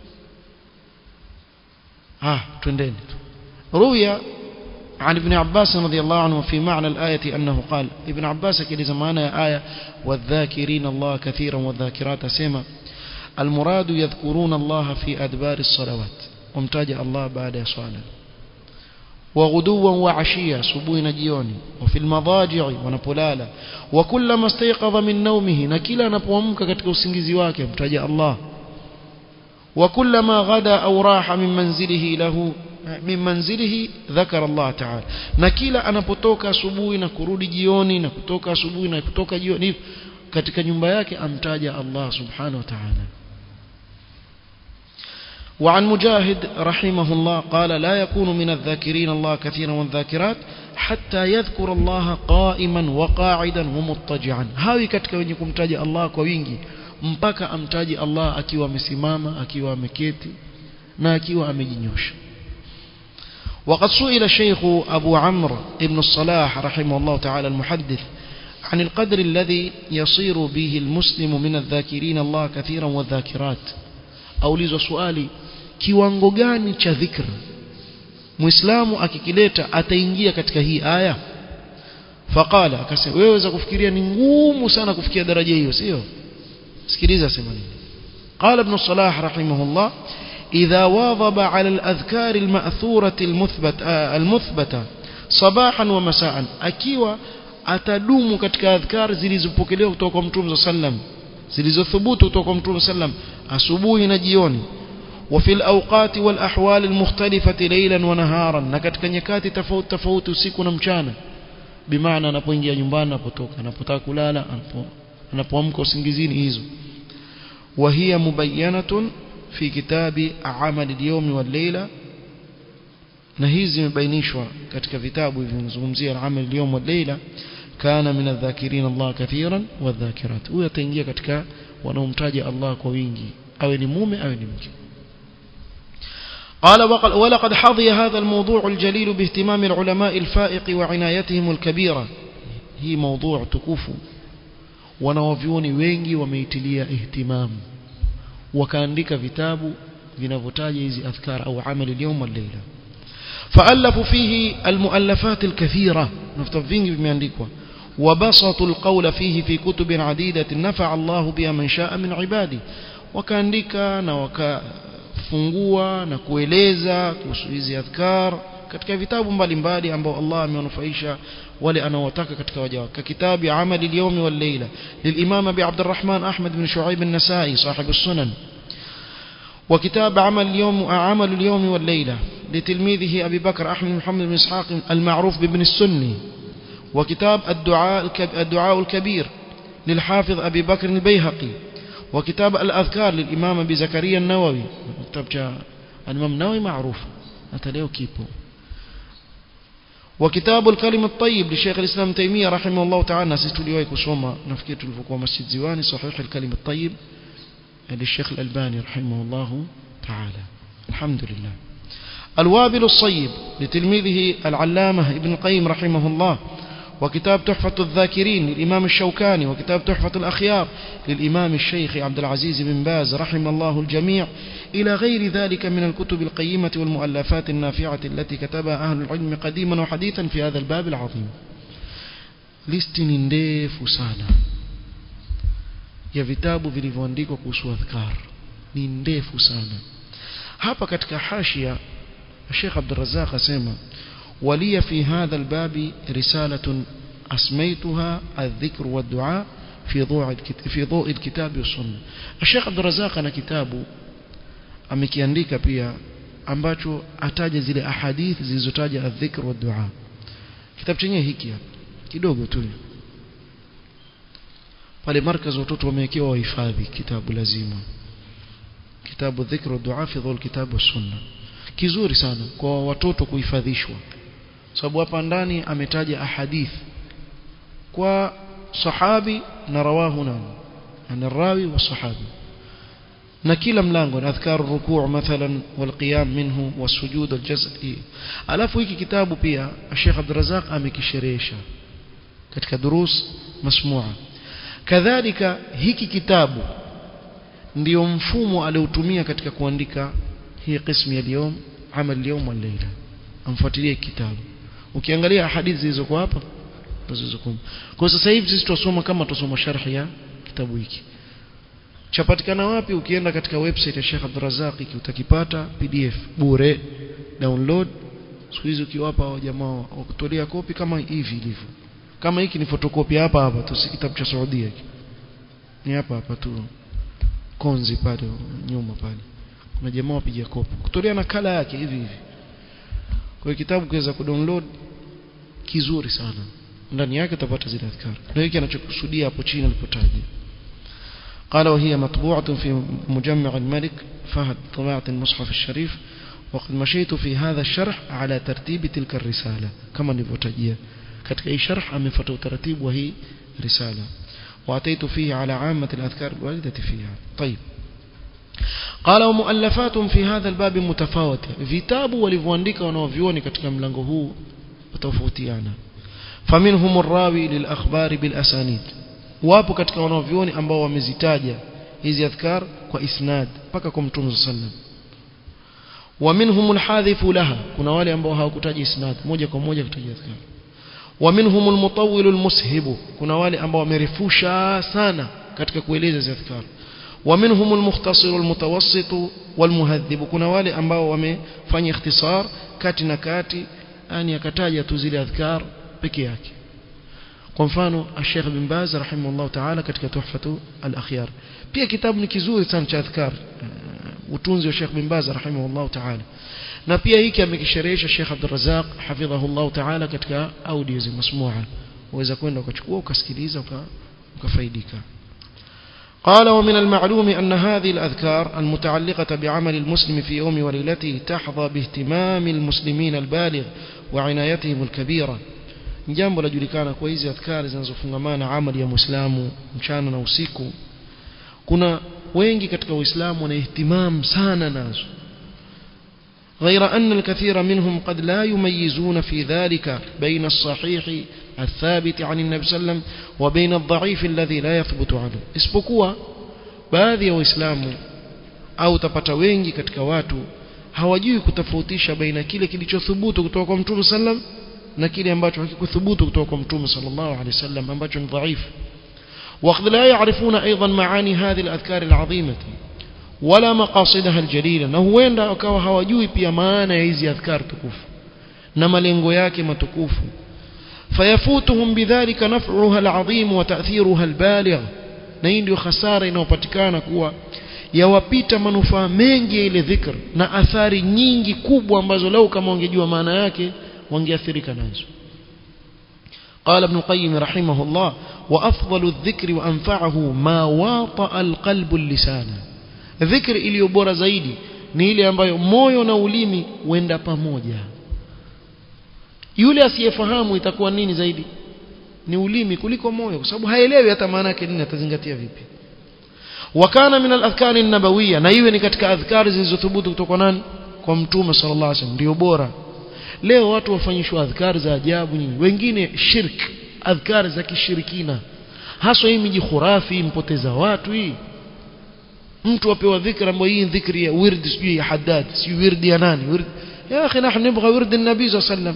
Speaker 1: ah twendeni ruya عن ابن عباس رضي الله عنه في معنى الآية أنه قال ابن عباس كده زمان آية والذاكرين الله كثيرا والذاكرات سيما المراد يذكرون الله في أدبار الصلوات وامتاج الله بعد صلاة وغدوا وعشيا سبوين جيوني وفي المضاجع ونبولالا وكلما استيقظ من نومه نكلا نبوامك katika usingizi wake mtaja Allah وكلما غدا أو راح من منزله له min manzilihi dhakara Allah ta'ala na kila anapotoka asubuhi na kurudi jioni na kutoka asubuhi na kutoka jioni katika nyumba yake amtaja Allah subhanahu wa ta'ala وعن مجاهد رحمه الله قال لا يكون من الذاكرين الله كثيرا والذاكرات حتى يذكر الله قائما وقاعدا ومضطجعا هاوي katika wenye kumtaja Allah kwa wingi mpaka amtaji Allah akiwa amesimama akiwa ameketi na akiwa amejinyosha وقد سئل الشيخ أبو عمرو ابن الصلاح رحمه الله تعالى المحدث عن القدر الذي يصير به المسلم من الذاكرين الله كثيرا والذاكرات أوليز سؤالي kiwango gani cha dhikr muislamu akikileta ataingia katika hii aya faqala akasema wewe waweza kufikiria ni ngumu sana kufikia daraja hiyo sio sikiliza sema nini qala ibn salah rahimahullah إذا واظب على الأذكار المأثورة المثبت المثبتة صباحا ومساء أكيوا atadumu katika adhkar zilizopokelewa kutoka kwa Mtume sallam zilizothubutu kutoka kwa Mtume sallam asubuhi na jioni wa fil awqati wal ahwal al mukhtalifati laylan wa naharan na katika nyakati tofauti tofauti usiku na mchana bimaana anapoingia nyumbani anapotoka anapotaka kulala anapoamka usingizini hizo wa hiya mubayyanatun في كتاب عمل اليوم والليلة na hizi zimebainishwa katika vitabu vinavyozungumzia amal al-yawm wal-layla kana min adh-dhakirin Allah kathiran wadh-dhakirat huyo ataingia katika wanaomtaja Allah kwa wingi awe ni mume awe ni mke قال ولقد حظي هذا الموضوع الجليل باهتمام العلماء الفائق وعنايتهم الكبيرة هي موضوع تكوف wanawavyuoni wengi wameitilia ihtimamu wakaandika vitabu vinavyotaja hizi adhkar au amali اليوم والليله فالفوا فيه المؤلفات الكثيره نفتح vingi vimeandikwa وبسطوا القول فيه في كتب عديده نفع الله بها من شاء من عباده wakaandika na wakafungua na kueleza kuhusu hizi adhkar katika vitabu mbalimbali ambao Allah amewanufaisha wale anaowataka katika waja wake kitabu amali al-yawm wal-layla للامام ابي عبد الرحمن احمد بن شعيب النسائي صاحب السنن وكتاب عمل اليوم عمل اليوم والليله لتلميذه ابي بكر احمد محمد بن اسحاق المعروف بابن السني وكتاب الدعاء الدعاء الكبير للحافظ ابي بكر البيهقي وكتاب الاذكار للامام ابي زكريا النووي كتاب الامام النووي معروف أتليه كيبو وكتاب الكلم الطيب لشيخ الإسلام تيمية رحمه الله تعالى نسيت لي كسوما نفكيت الفقوة مسجد زواني صحيح الكلم الطيب للشيخ الألباني رحمه الله تعالى الحمد لله الوابل الصيب لتلميذه العلامة ابن القيم رحمه الله وكتاب تحفة الذاكرين للإمام الشوكاني وكتاب تحفة الأخيار للإمام الشيخ عبد العزيز بن باز رحم الله الجميع إلى غير ذلك من الكتب القيمة والمؤلفات النافعة التي كتبها أهل العلم قديما وحديثا في هذا الباب العظيم listi ndefu sana ya vitabu vilivyoandikwa kuhusu adhkar ni ndefu sana hapa katika hashia Sheikh Abdul Razzaq asema ولي في هذا الباب رسالة أسميتها الذكر والدعاء في ضوء في ضوء الكتاب والسنة الشيخ عبد الرزاق أنا كتابه amekiandika pia ambacho ataja zile ahadith zilizotaja adhikr wa dua kitabu chenyewe hiki hapa kidogo tu pale markaz watoto wamewekewa wahifadhi kitabu lazima kitabu dhikr wa dua fi dhul kitab wa sunna kizuri sana kwa watoto kuhifadhishwa sababu hapa ndani ametaja ahadith kwa sahabi na rawahu nani ana rawi wa sahabi na kila mlango na adhkar rukuu mathalan walqiyam minhu wasujud aljaz'i alafu hiki kitabu pia Sheikh Abdul Razak amekisherehesha katika durus masmua kadhalika hiki kitabu ndio mfumo aliotumia katika kuandika hii qismu ya leo amal leo wal layla amfuatilie kitabu ukiangalia hadithi zilizokuwa hapa zilizokuwa kwa sasa hivi sisi tusoma kama tusoma sharhi ya kitabu hiki chapatikana wapi ukienda katika website ya Sheikh Abdul Razak utakipata PDF bure download siku hizi ukiwapa jamaa wakutolea kopi kama hivi ilivyo kama hiki ni photocopy hapa hapa tu si kitabu cha Saudia hiki ni hapa hapa tu konzi pale nyuma pale kuna jamaa wapiga kopi kutolea nakala yake hivi hivi kwa kitabu kiweza kudownload kizuri sana ndani yake utapata zile adhkar ndio hiki anachokusudia hapo chini alipotaja قال وهي مطبوعة في مجمع الملك فهد طباعة المصحف الشريف وقد مشيت في هذا الشرح على ترتيب تلك الرسالة كما نفوتجيه katika hii sharh amefuata utaratibu wa hii risala واتيت فيه على عامة الأذكار الواردة فيها طيب قال ومؤلفات في هذا الباب متفاوتة vitabu walivyoandika wanaovioni katika mlango huu tofautiana فمنهم الراوي للأخبار بالأسانيد wapo katika wanaovioni ambao wamezitaja hizi adhkar kwa isnad mpaka kwa mtume sallam ومنهم الحاذف لها kuna wale ambao hawakutaja isnad moja kwa moja kutaja adhkar ومنهم المطول المسهب kuna wale ambao wamerefusha sana katika kueleza hizi adhkar ومنهم المختصر المتوسط والمهذب kuna wale ambao wamefanya ikhtisar kati na kati yani akataja tu zile adhkar peke yake kwa mfano Sheikh bin Baz rahimahullah ta'ala katika tuhfatu al-akhyar pia kitabu ni kizuri sana cha adhkar utunzi wa Sheikh bin Baz rahimahullah ta'ala na pia hiki amekisherehesha Sheikh Abdul Razzaq hafidhahullah ta'ala katika audio za masmua uweza kwenda ukachukua ukasikiliza ukafaidika قال ومن المعلوم أن هذه الأذكار المتعلقة بعمل المسلم في يوم وليلته تحظى باهتمام المسلمين البالغ وعنايتهم الكبيرة jambo lajulikana kwa hizi adhkari zinazofungamana amali ya muislamu mchana na usiku kuna wengi katika uislamu wana ihtimam sana nazo غير أن الكثير منهم قد لا يميزون في ذلك بين الصحيح الثابت عن النبي صلى الله عليه وسلم وبين الضعيف الذي لا يثبت عنه isipokuwa baadhi ya waislamu au tapata wengi katika watu hawajui kutofautisha baina kile kilichothubutu kutoka kwa mtume sallam na kile ambacho hakikuthubutu kutoka kwa mtume sallallahu alaihi wasallam ambacho ni dhaifu وقد لا يعرفون أيضا معاني هذه الأذكار العظيمة ولا مقاصدها الجليلة na huenda wakawa hawajui pia maana ya hizi adhkar tukufu na malengo yake matukufu fayafutuhum bidhalika naf'uha al'azim wa ta'thiruha al-baligh na hii ndio hasara inayopatikana kuwa yawapita manufaa mengi ya ile dhikr na athari nyingi kubwa ambazo lau kama wangejua maana yake wangeathirika nazo قال ابن القيم رحمه الله وأفضل الذكر وأنفعه ما واطأ القلب اللسان ذكر iliyo bora zaidi ni ile ambayo moyo na ulimi huenda pamoja yule asiyefahamu itakuwa nini zaidi ni ulimi kuliko moyo kwa sababu haelewi hata maana yake nini atazingatia vipi wakana min al-adhkar an-nabawiyya na iwe ni katika adhkari zilizothubutu kutoka nani kwa mtume sallallahu alaihi wasallam ndio bora leo watu wafanyishwa adhkari za ajabu nyingi wengine shirk adhkari za kishirikina haswa hii miji khurafi mpoteza watu hii mtu apewa dhikra ambayo hii dhikri ya wird sijui ya haddad sijui wird ya nani wird ya akhi nahnu nibgha wird an-nabi sallallahu alaihi wasallam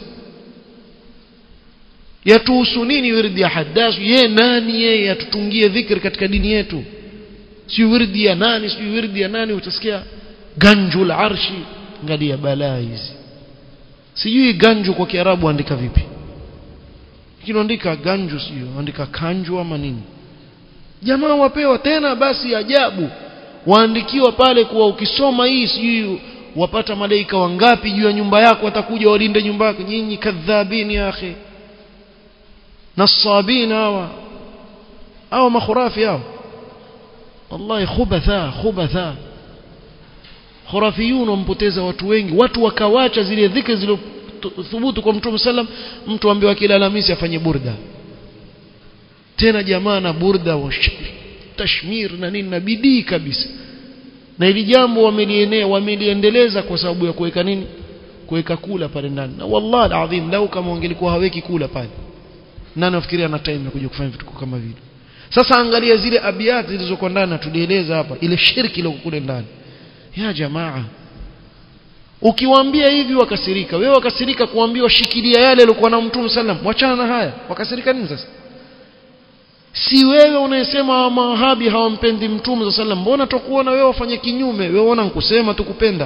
Speaker 1: yatuhusu nini wird ya haddad ye nani yeye atutungie dhikri katika dini yetu sijui wird ya nani sijui wird ya nani utasikia ganjul arshi ngalia balaa hizi sijui ganju kwa kiarabu andika vipi kinaandika ganju sio andika kanju ama nini jamaa wapewa tena basi ajabu waandikiwa pale kuwa ukisoma hii sijui wapata malaika wangapi juu ya nyumba yako watakuja walinde nyumba yako nyinyi kadhabini ya akhi nasabina hawa hawa makhurafi hao wallahi khubatha khubatha khurafiyun wampoteza watu wengi watu wakawacha zile dhikri zilizothubutu kwa mtume sallam mtu ambaye kila Alhamisi afanye burda tena jamaa na burda wa tashmir na nini na bidii kabisa na ili jambo wamelienea wameliendeleza kwa sababu ya kuweka nini kuweka kula pale ndani na wallahi alazim lau kama wangelikuwa haweki kula pale nani nafikiria na time ya kuja kufanya vitu kama vile sasa angalia zile abiyat zilizokuwa ndani tulieleza hapa ile shirki ile kule ndani ya jamaa ukiwaambia hivi wakasirika wewe wakasirika kuambiwa shikilia yale yaliokuwa na mtume sallam wachana na haya wakasirika nini sasa si wewe unayesema mawahabi hawampendi mtume sallam mbona tukuona wewe wafanye kinyume wewe ona nkusema tukupenda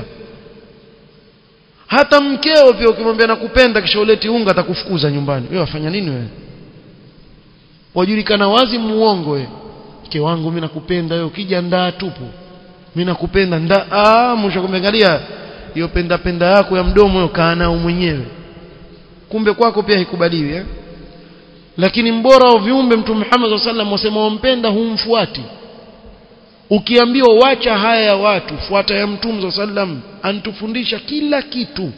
Speaker 1: hata mkeo pia ukimwambia nakupenda kisha uleti unga atakufukuza nyumbani wewe wafanya nini wewe wajulikana wazi muongo wewe mke wangu mimi nakupenda wewe ukija ndaa tupu mimi nakupenda nda ah mwisho kumeangalia hiyo penda penda yako ya mdomo hiyo kaa nao mwenyewe kumbe kwako pia haikubaliwi eh lakini mbora wa viumbe mtume Muhammad sallallahu alaihi wasallam wasema wampenda humfuati ukiambiwa wacha haya ya watu fuata ya mtume sallam antufundisha kila kitu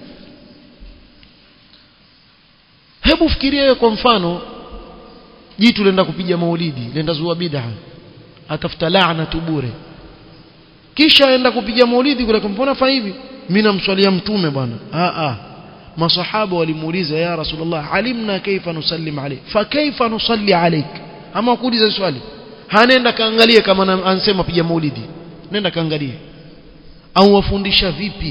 Speaker 1: hebu fikiria wewe kwa mfano jitu lenda kupiga maulidi lenda zua bid'a atafuta laana tu bure kisha aenda kupiga maulidi kule kumpona fa hivi mimi namswalia mtume bwana a a masahaba walimuuliza ya rasulullah alimna kaifa nusallim alayk fa kaifa nusalli alayk ama kuuliza swali hanenda kaangalie kama ansema piga maulidi nenda kaangalie au wafundisha vipi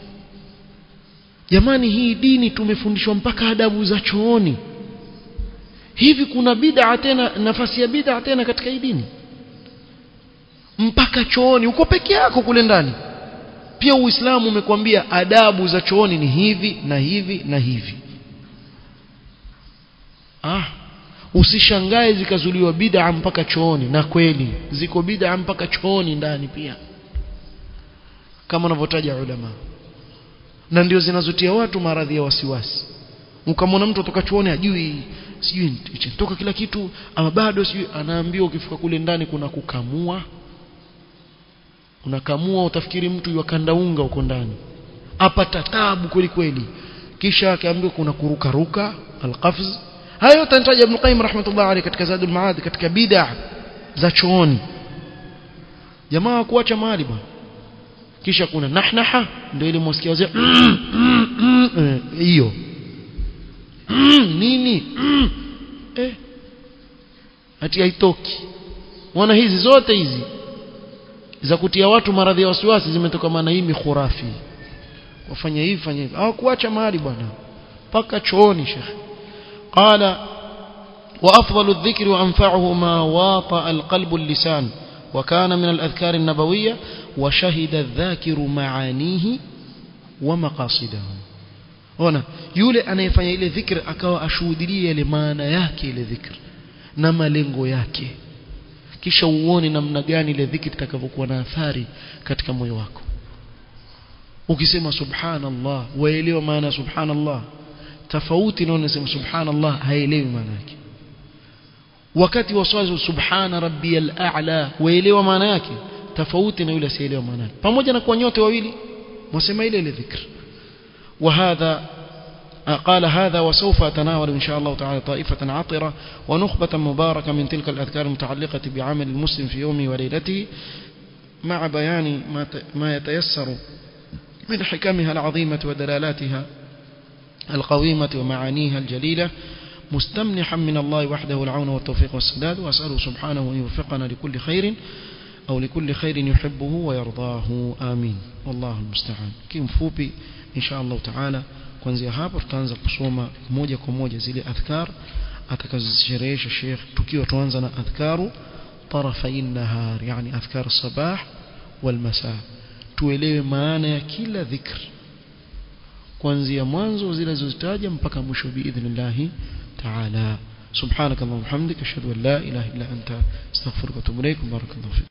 Speaker 1: jamani hii dini tumefundishwa mpaka adabu za chooni hivi kuna bid'a tena nafasi ya bid'a tena katika hii dini mpaka chooni uko peke yako kule ndani pia uislamu umekwambia adabu za chooni ni hivi na hivi na hivi ah usishangae zikazuliwa bid'a mpaka chooni na kweli ziko bid'a mpaka chooni ndani pia kama wanavyotaja ulama na ndio zinazotia watu maradhi ya wasiwasi ukamwona mtu atoka chooni ajui sijui toka kila kitu ama bado sijui anaambiwa ukifika kule ndani kuna kukamua unakamua utafikiri mtu yakanda unga huko ndani apata tabu kweli kweli kisha akaambiwa kuna kuruka ruka alqafz hayo yote anataja Ibn Qayyim rahmatullah alayhi katika Zadul Maad katika bid'a za chooni jamaa kuacha mahali bwana kisha kuna nahnaha ndio ile mwasikia wazee hiyo nini eh ati haitoki wana hizi zote hizi za kutia watu maradhi ya wasiwasi zimetoka maana hii mikhurafi wafanya hivi fanya hivi hawakuacha mahali bwana paka chooni shekhi qala وأفضل الذكر وأنفعه ما واطأ القلب اللسان وكان من الأذكار النبوية وشهد الذاكر معانيه ومقاصده هنا yule anayefanya ile dhikr akawa ashuhudilia ile maana yake ile dhikr na malengo yake kisha uone namna gani ile dhikri itakavyokuwa na athari katika moyo wako ukisema subhanallah waelewa maana subhanallah tofauti na unasema subhanallah haelewi maana yake wakati wa swala subhana rabbiyal a'la waelewa maana yake tofauti na yule asielewa maana yake pamoja na kwa nyote wawili mwasema ile ile dhikr وهذا قال هذا وسوف أتناول إن شاء الله تعالى طائفة عطرة ونخبة مباركة من تلك الأذكار المتعلقة بعمل المسلم في يومه وليلته مع بيان ما يتيسر من حكمها العظيمة ودلالاتها القويمة ومعانيها الجليلة مستمنحا من الله وحده العون والتوفيق والسداد وأسأله سبحانه أن يوفقنا لكل خير أو لكل خير يحبه ويرضاه آمين والله المستعان كم فوبي إن شاء الله تعالى kuanzia hapo tutaanza kusoma moja kwa moja zile adhkar atakazosherehesha Sheikh tukiwa tuanza na adhkaru tarafai nahar yani adhkar sabah wal masa tuelewe maana ya kila dhikr kuanzia mwanzo zile zilizozitaja mpaka mwisho biidhnillah taala سبحانك اللهم وبحمدك اشهد ان لا اله الا انت استغفرك واتوب اليك بارك الله فيك